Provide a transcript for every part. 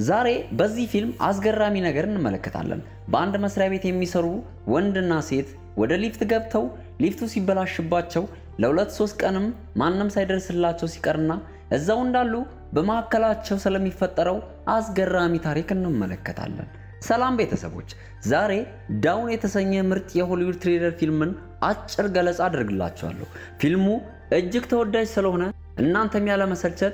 ዛሬ በዚህ ፊልም አስገራሚ ነገር እንመለከታለን። በአንድ መስሪያ ቤት የሚሰሩ ወንድና ሴት ወደ ሊፍት ገብተው ሊፍቱ ሲበላሽባቸው ለሁለት ሶስት ቀንም ማንም ሳይደርስላቸው ሲቀርና እዛው እንዳሉ በመካከላቸው ስለሚፈጠረው አስገራሚ ታሪክ እንመለከታለን። ሰላም ቤተሰቦች፣ ዛሬ ዳውን የተሰኘ ምርጥ የሆሊውድ ትሪለር ፊልምን አጭር ገለጻ አድርግላችኋለሁ። ፊልሙ እጅግ ተወዳጅ ስለሆነ እናንተም ያለመሰልቸት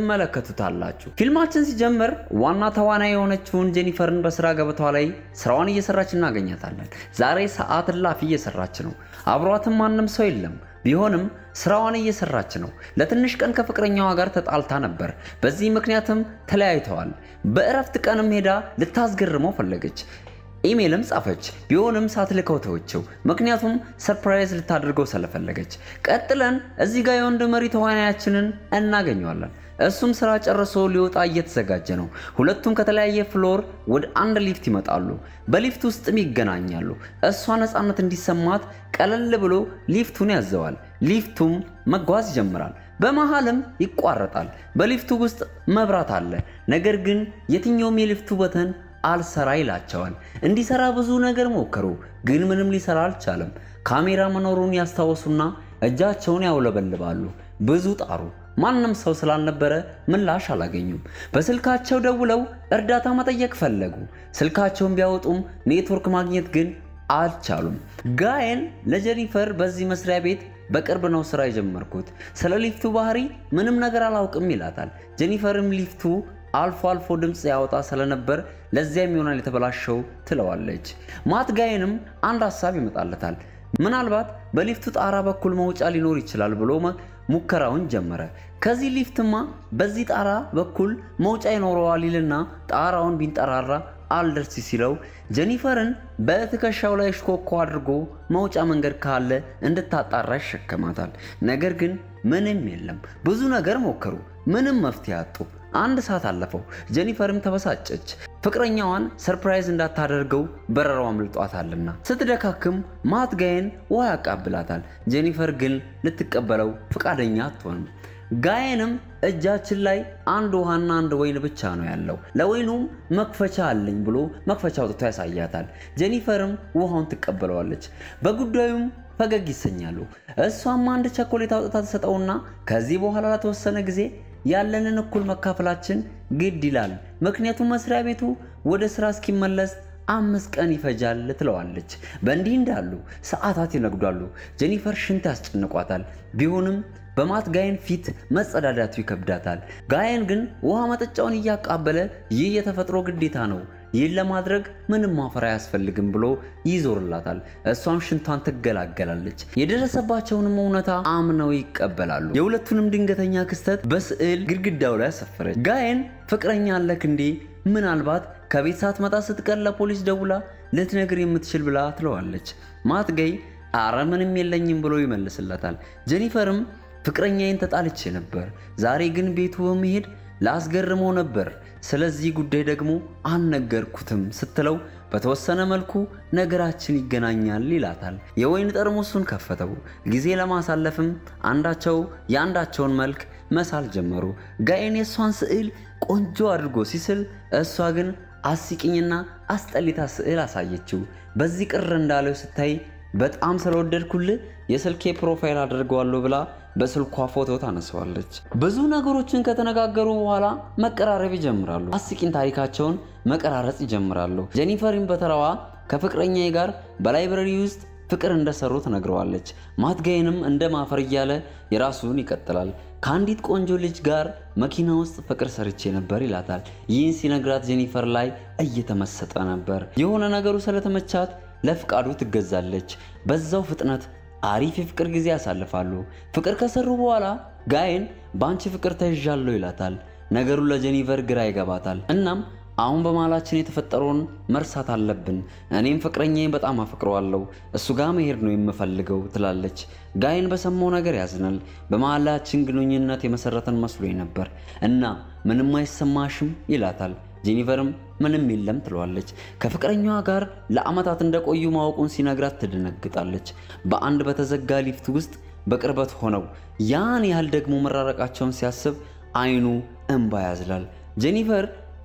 ትመለከቱታላችሁ። ፊልማችን ሲጀምር ዋና ተዋናይ የሆነችውን ጄኒፈርን በስራ ገበታዋ ላይ ስራዋን እየሰራች እናገኛታለን። ዛሬ ሰዓት እላፊ እየሰራች ነው። አብሯትም ማንም ሰው የለም። ቢሆንም ስራዋን እየሰራች ነው። ለትንሽ ቀን ከፍቅረኛዋ ጋር ተጣልታ ነበር። በዚህ ምክንያትም ተለያይተዋል። በእረፍት ቀንም ሄዳ ልታስገርመው ፈለገች። ኢሜልም ጻፈች። ቢሆንም ሳትልከው ተወችው። ምክንያቱም ሰርፕራይዝ ልታደርገው ስለፈለገች። ቀጥለን እዚህ ጋር የወንድ መሪ ተዋናያችንን እናገኘዋለን። እሱም ስራ ጨርሶ ሊወጣ እየተዘጋጀ ነው። ሁለቱም ከተለያየ ፍሎር ወደ አንድ ሊፍት ይመጣሉ። በሊፍት ውስጥም ይገናኛሉ። እሷ ነፃነት እንዲሰማት ቀለል ብሎ ሊፍቱን ያዘዋል። ሊፍቱም መጓዝ ይጀምራል። በመሃልም ይቋረጣል። በሊፍቱ ውስጥ መብራት አለ። ነገር ግን የትኛውም የሊፍቱ በተን አልሰራ ይላቸዋል። እንዲሰራ ብዙ ነገር ሞከሩ፣ ግን ምንም ሊሰራ አልቻለም። ካሜራ መኖሩን ያስታወሱና እጃቸውን ያውለበልባሉ። ብዙ ጣሩ። ማንም ሰው ስላልነበረ ምላሽ አላገኙም። በስልካቸው ደውለው እርዳታ መጠየቅ ፈለጉ። ስልካቸውን ቢያወጡም ኔትወርክ ማግኘት ግን አልቻሉም። ጋየን ለጀኒፈር በዚህ መስሪያ ቤት በቅርብ ነው ስራ የጀመርኩት፣ ስለ ሊፍቱ ባህሪ ምንም ነገር አላውቅም ይላታል። ጀኒፈርም ሊፍቱ አልፎ አልፎ ድምፅ ያወጣ ስለነበር ለዚያም ይሆናል የተበላሸው ትለዋለች። ማት ጋየንም አንድ ሀሳብ ይመጣለታል። ምናልባት በሊፍቱ ጣራ በኩል መውጫ ሊኖር ይችላል ብሎ ሙከራውን ጀመረ። ከዚህ ሊፍትማ በዚህ ጣራ በኩል መውጫ ይኖረዋል ይልና ጣራውን ቢንጠራራ አልደርስ ሲለው ጀኒፈርን በትከሻው ላይ ሽኮኮ አድርጎ መውጫ መንገድ ካለ እንድታጣራ ይሸከማታል። ነገር ግን ምንም የለም። ብዙ ነገር ሞከሩ፣ ምንም መፍትሄ አጡ። አንድ ሰዓት አለፈው። ጀኒፈርም ተበሳጨች። ፍቅረኛዋን ሰርፕራይዝ እንዳታደርገው በረራው አምልጧታልና ስትደካክም ማት ጋየን ውሃ ያቃብላታል። ጀኒፈር ግን ልትቀበለው ፈቃደኛ አትሆንም። ጋየንም እጃችን ላይ አንድ ውሃና አንድ ወይን ብቻ ነው ያለው፣ ለወይኑም መክፈቻ አለኝ ብሎ መክፈቻ አውጥቶ ያሳያታል። ጀኒፈርም ውሃውን ትቀበለዋለች። በጉዳዩም ፈገግ ይሰኛሉ። እሷም አንድ ቸኮሌት አውጥታ ትሰጠውና ከዚህ በኋላ ለተወሰነ ጊዜ ያለንን እኩል መካፈላችን ግድ ይላል፣ ምክንያቱም መስሪያ ቤቱ ወደ ስራ እስኪመለስ አምስት ቀን ይፈጃል ትለዋለች። በእንዲህ እንዳሉ ሰዓታት ይነግዷሉ። ጄኒፈር ሽንት ያስጨንቋታል። ቢሆንም በማት ጋየን ፊት መጸዳዳቱ ይከብዳታል። ጋየን ግን ውሃ መጠጫውን እያቃበለ ይህ የተፈጥሮ ግዴታ ነው፣ ይህን ለማድረግ ምንም ማፈር አያስፈልግም ብሎ ይዞርላታል። እሷም ሽንቷን ትገላገላለች። የደረሰባቸውንም እውነታ አምነው ይቀበላሉ። የሁለቱንም ድንገተኛ ክስተት በስዕል ግድግዳው ላይ አሰፈረች። ጋየን ፍቅረኛ አለክ እንዴ? ምናልባት ከቤት ሳትመጣ ስትቀር ለፖሊስ ደውላ ልትነግር የምትችል ብላ ትለዋለች። ማት ገይ አረ ምንም የለኝም ብሎ ይመልስለታል። ጄኒፈርም ፍቅረኛዬን ተጣልቼ ነበር፣ ዛሬ ግን ቤቱ በመሄድ ላስገርመው ነበር፣ ስለዚህ ጉዳይ ደግሞ አልነገርኩትም ስትለው በተወሰነ መልኩ ነገራችን ይገናኛል ይላታል። የወይን ጠርሙሱን ከፈተው። ጊዜ ለማሳለፍም አንዳቸው የአንዳቸውን መልክ መሳል ጀመሩ። ጋየን የእሷን ስዕል ቆንጆ አድርጎ ሲስል፣ እሷ ግን አስቂኝና አስጠሊታ ስዕል አሳየችው። በዚህ ቅር እንዳለው ስታይ በጣም ስለወደድኩልህ የስልኬ ፕሮፋይል አድርገዋለሁ ብላ በስልኳ ፎቶ ታነሳዋለች። ብዙ ነገሮችን ከተነጋገሩ በኋላ መቀራረብ ይጀምራሉ። አስቂኝ ታሪካቸውን መቀራረጽ ይጀምራሉ። ጄኒፈርን በተራዋ ከፍቅረኛዬ ጋር በላይብረሪ ውስጥ ፍቅር እንደሰሩ ትነግረዋለች። ማትጋይንም እንደ ማፈር እያለ የራሱን ይቀጥላል። ከአንዲት ቆንጆ ልጅ ጋር መኪና ውስጥ ፍቅር ሰርቼ ነበር ይላታል። ይህን ሲነግራት ጄኒፈር ላይ እየተመሰጠ ነበር። የሆነ ነገሩ ስለተመቻት ለፍቃዱ ትገዛለች። በዛው ፍጥነት አሪፍ የፍቅር ጊዜ ያሳልፋሉ። ፍቅር ከሰሩ በኋላ ጋየን በአንቺ ፍቅር ተይዣለሁ ይላታል። ነገሩ ለጄኒፈር ግራ ይገባታል። እናም አሁን በመሃላችን የተፈጠረውን መርሳት አለብን። እኔም ፍቅረኛዬን በጣም አፈቅረዋለሁ፣ እሱ ጋር መሄድ ነው የምፈልገው ትላለች። ጋየን በሰማው ነገር ያዝናል። በመሃላችን ግንኙነት የመሰረተን መስሎኝ ነበር እና ምንም አይሰማሽም ይላታል። ጄኒፈርም ምንም የለም ትለዋለች። ከፍቅረኛዋ ጋር ለዓመታት እንደቆዩ ማወቁን ሲነግራት ትደነግጣለች። በአንድ በተዘጋ ሊፍት ውስጥ በቅርበት ሆነው ያን ያህል ደግሞ መራረቃቸውን ሲያስብ አይኑ እንባ ያዝላል። ጄኒፈር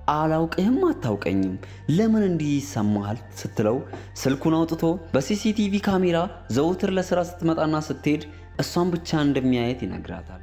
አላውቅህም፣ አታውቀኝም፣ ለምን እንዲህ ይሰማሃል ስትለው ስልኩን አውጥቶ በሲሲቲቪ ካሜራ ዘውትር ለስራ ስትመጣና ስትሄድ እሷን ብቻ እንደሚያየት ይነግራታል።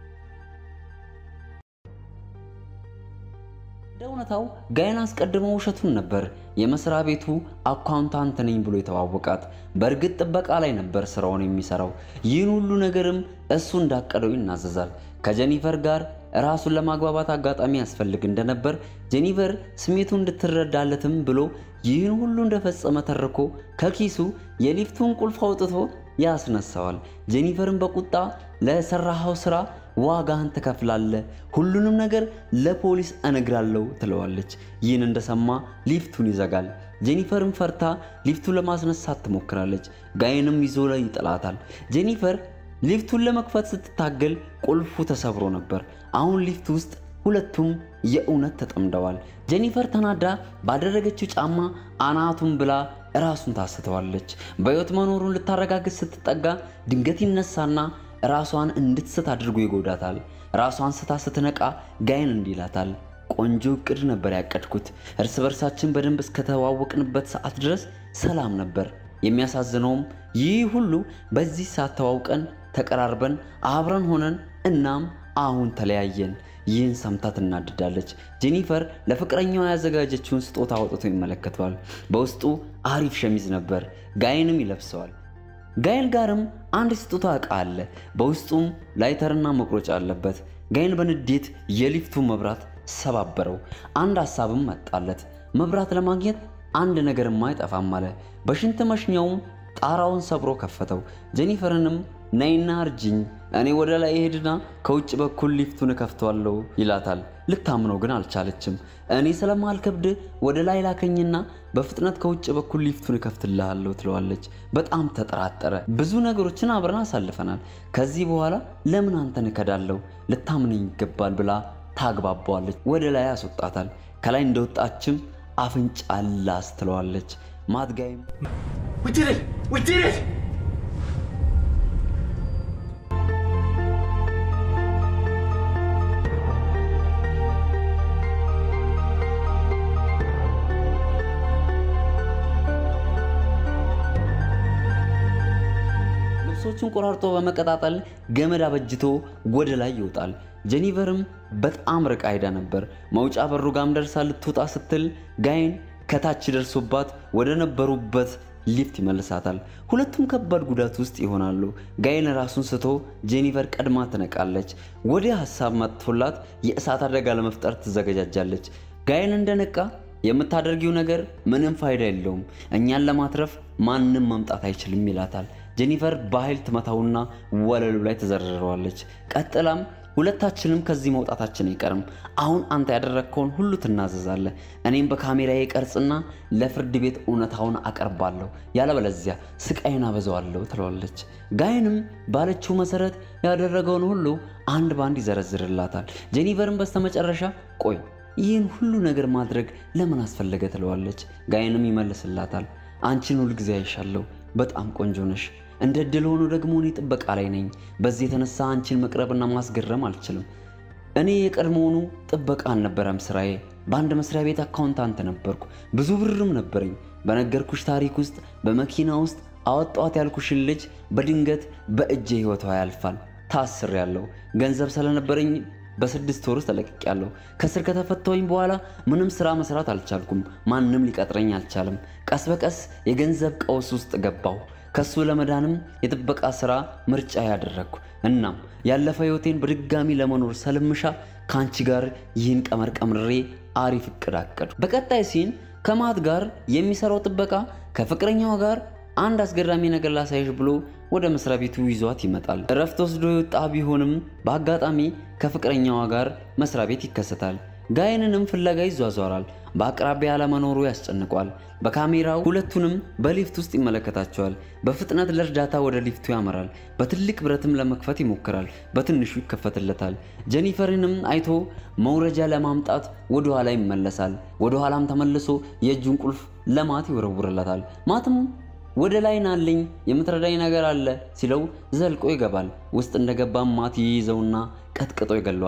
እንደ እውነታው ጋይን አስቀድሞ ውሸቱን ነበር የመስሪያ ቤቱ አካውንታንት ነኝ ብሎ የተዋወቃት። በእርግጥ ጥበቃ ላይ ነበር ስራውን የሚሰራው። ይህን ሁሉ ነገርም እሱ እንዳቀደው ይናዘዛል። ከጀኒፈር ጋር ራሱን ለማግባባት አጋጣሚ ያስፈልግ እንደነበር ጄኒፈር ስሜቱ እንድትረዳለትም ብሎ ይህን ሁሉ እንደፈጸመ ተርኮ ከኪሱ የሊፍቱን ቁልፍ አውጥቶ ያስነሳዋል። ጄኒፈርን በቁጣ ለሰራኸው ስራ ዋጋህን ትከፍላለህ፣ ሁሉንም ነገር ለፖሊስ እነግራለሁ ትለዋለች። ይህን እንደሰማ ሊፍቱን ይዘጋል። ጄኒፈርን ፈርታ ሊፍቱን ለማስነሳት ትሞክራለች። ጋይንም ይዞ ላይ ይጥላታል። ጄኒፈር ሊፍቱን ለመክፈት ስትታገል ቁልፉ ተሰብሮ ነበር። አሁን ሊፍት ውስጥ ሁለቱም የእውነት ተጠምደዋል። ጄኒፈር ተናዳ ባደረገችው ጫማ አናቱን ብላ ራሱን ታስተዋለች። በሕይወት መኖሩን ልታረጋግጥ ስትጠጋ ድንገት ይነሳና ራሷን እንድትስት አድርጎ ይጎዳታል። ራሷን ስታ ስትነቃ ጋይን እንዲህ ይላታል፣ ቆንጆ እቅድ ነበር ያቀድኩት። እርስ በርሳችን በደንብ እስከተዋወቅንበት ሰዓት ድረስ ሰላም ነበር። የሚያሳዝነውም ይህ ሁሉ በዚህ ሰዓት ተዋውቀን ተቀራርበን አብረን ሆነን እናም አሁን ተለያየን። ይህን ሰምታ ትናድዳለች። ጄኒፈር ለፍቅረኛዋ ያዘጋጀችውን ስጦታ አውጥቶ ይመለከተዋል። በውስጡ አሪፍ ሸሚዝ ነበር። ጋይንም ይለብሰዋል። ጋይን ጋርም አንድ ስጦታ ዕቃ አለ። በውስጡም ላይተርና መቁረጫ አለበት። ጋይን በንዴት የሊፍቱ መብራት ሰባበረው። አንድ ሀሳብም መጣለት። መብራት ለማግኘት አንድ ነገርማ አይጠፋም አለ። በሽንት መሽኛውም ጣራውን ሰብሮ ከፈተው። ጄኒፈርንም ነይና እርጅኝ፣ እኔ ወደ ላይ ሄድና ከውጭ በኩል ሊፍቱን እከፍተዋለሁ ይላታል። ልታምነው ግን አልቻለችም። እኔ ስለማልከብድ ወደ ላይ ላከኝና በፍጥነት ከውጭ በኩል ሊፍቱን እከፍትልሃለሁ ትለዋለች። በጣም ተጠራጠረ። ብዙ ነገሮችን አብረን አሳልፈናል። ከዚህ በኋላ ለምን አንተን እከዳለሁ? ልታምነኝ ይገባል ብላ ታግባባዋለች። ወደ ላይ ያስወጣታል። ከላይ እንደወጣችም አፍንጫ ላስ ትለዋለች። ማትጋይም We did it! We did it! ልብሶቹን ቆራርጦ በመቀጣጠል ገመድ አበጅቶ ወደ ላይ ይወጣል። ጄኒፈርም በጣም ርቃ ሄዳ ነበር። መውጫ በሩ ጋም ደርሳ ልትወጣ ስትል ጋይን ከታች ደርሶባት ወደ ነበሩበት ሊፍት ይመልሳታል። ሁለቱም ከባድ ጉዳት ውስጥ ይሆናሉ። ጋይን ራሱን ስቶ ጄኒፈር ቀድማ ትነቃለች። ወዲያ ሀሳብ መጥቶላት የእሳት አደጋ ለመፍጠር ትዘገጃጃለች። ጋይን እንደነቃ የምታደርጊው ነገር ምንም ፋይዳ የለውም፣ እኛን ለማትረፍ ማንም መምጣት አይችልም ይላታል። ጄኒፈር በኃይል ትመታውና ወለሉ ላይ ትዘረረዋለች። ቀጥላም ሁለታችንም ከዚህ መውጣታችን አይቀርም። አሁን አንተ ያደረግከውን ሁሉ ትናዘዛለህ። እኔም በካሜራዬ ቀርጽና ለፍርድ ቤት እውነታውን አቀርባለሁ፣ ያለበለዚያ ስቃይን አበዛዋለሁ ትለዋለች። ጋይንም ባለችው መሰረት ያደረገውን ሁሉ አንድ ባንድ ይዘረዝርላታል። ጄኒፈርን በስተመጨረሻ ቆይ ይህን ሁሉ ነገር ማድረግ ለምን አስፈለገ ትለዋለች። ጋይንም ይመልስላታል አንቺን ሁልጊዜ አይሻለሁ፣ በጣም ቆንጆ ነሽ እንደ እድል ሆኖ ደግሞ እኔ ጥበቃ ላይ ነኝ። በዚህ የተነሳ አንቺን መቅረብና ማስገረም አልችልም። እኔ የቀድሞውኑ ጥበቃ አልነበረም ስራዬ። በአንድ መስሪያ ቤት አካውንታንት ነበርኩ። ብዙ ብርም ነበረኝ። በነገርኩሽ ታሪክ ውስጥ በመኪና ውስጥ አወጣዋት ያልኩሽን ልጅ በድንገት በእጄ ህይወቷ ያልፋል። ታስሬያለሁ። ገንዘብ ስለነበረኝ በስድስት ወር ውስጥ ተለቅቄያለሁ። ከስር ከተፈታሁኝ በኋላ ምንም ስራ መስራት አልቻልኩም። ማንም ሊቀጥረኝ አልቻለም። ቀስ በቀስ የገንዘብ ቀውስ ውስጥ ገባሁ። ከሱ ለመዳንም የጥበቃ ስራ ምርጫ ያደረግኩ። እናም ያለፈ ህይወቴን በድጋሚ ለመኖር ሰልምሻ ከአንቺ ጋር ይህን ቀመር ቀምሬ አሪፍ እቅድ አቀዱ። በቀጣይ ሲን ከማት ጋር የሚሰራው ጥበቃ ከፍቅረኛዋ ጋር አንድ አስገራሚ ነገር ላሳይሽ ብሎ ወደ መስሪያ ቤቱ ይዟት ይመጣል። እረፍት ወስዶ የወጣ ቢሆንም በአጋጣሚ ከፍቅረኛዋ ጋር መስሪያ ቤት ይከሰታል። ጋይንንም ፍለጋ ይዟዟራል። በአቅራቢያ አለመኖሩ ያስጨንቋል። በካሜራው ሁለቱንም በሊፍት ውስጥ ይመለከታቸዋል። በፍጥነት ለእርዳታ ወደ ሊፍቱ ያመራል። በትልቅ ብረትም ለመክፈት ይሞክራል። በትንሹ ይከፈትለታል። ጄኒፈርንም አይቶ መውረጃ ለማምጣት ወደ ኋላ ይመለሳል። ወደ ኋላም ተመልሶ የእጁን ቁልፍ ለማት ይወረውርለታል። ማትም ወደ ላይ ናለኝ የምትረዳኝ ነገር አለ ሲለው ዘልቆ ይገባል። ውስጥ እንደገባም ማት ይይዘውና ቀጥቅጦ ይገለዋል።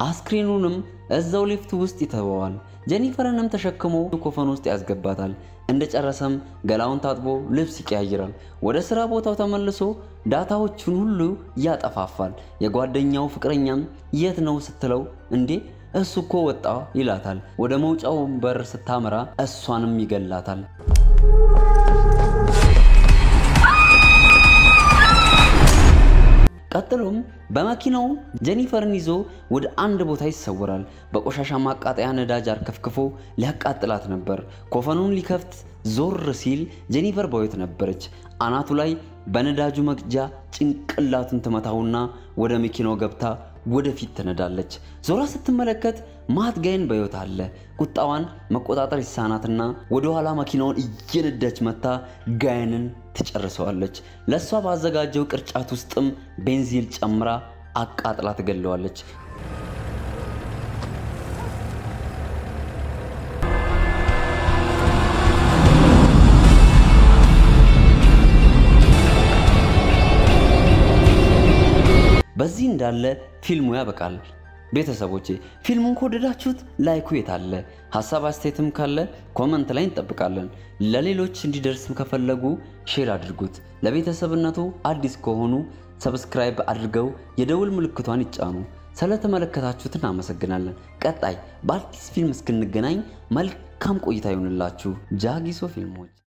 አስክሬኑንም እዛው ሊፍት ውስጥ ይተወዋል። ጄኒፈርንም ተሸክሞ ኮፈን ውስጥ ያስገባታል። እንደጨረሰም ገላውን ታጥቦ ልብስ ይቀያይራል። ወደ ስራ ቦታው ተመልሶ ዳታዎቹን ሁሉ ያጠፋፋል። የጓደኛው ፍቅረኛም የት ነው ስትለው እንዴ እሱ እኮ ወጣ ይላታል። ወደ መውጫው በር ስታመራ እሷንም ይገላታል። ቀጥሎም በመኪናው ጄኒፈርን ይዞ ወደ አንድ ቦታ ይሰወራል። በቆሻሻ ማቃጠያ ነዳጅ አርከፍክፎ ሊያቃጥላት ነበር። ኮፈኑን ሊከፍት ዞር ሲል ጄኒፈር በሕይወት ነበረች። አናቱ ላይ በነዳጁ መቅጃ ጭንቅላቱን ትመታውና ወደ መኪናው ገብታ ወደፊት ትነዳለች። ዞራ ስትመለከት ማት ጋይን በሕይወት አለ። ቁጣዋን መቆጣጠር ይሳናትና ወደኋላ መኪናውን እየነዳች መታ ጋይንን ትጨርሰዋለች። ለእሷ ባዘጋጀው ቅርጫት ውስጥም ቤንዚል ጨምራ አቃጥላ ትገለዋለች። በዚህ እንዳለ ፊልሙ ያበቃል። ቤተሰቦቼ ፊልሙን ከወደዳችሁት ላይኩ የታለ? ሀሳብ አስተያየትም ካለ ኮመንት ላይ እንጠብቃለን። ለሌሎች እንዲደርስም ከፈለጉ ሼር አድርጉት። ለቤተሰብነቱ አዲስ ከሆኑ ሰብስክራይብ አድርገው የደውል ምልክቷን ይጫኑ። ስለተመለከታችሁት እናመሰግናለን። ቀጣይ በአዲስ ፊልም እስክንገናኝ መልካም ቆይታ ይሆንላችሁ። ጃጊሶ ፊልሞች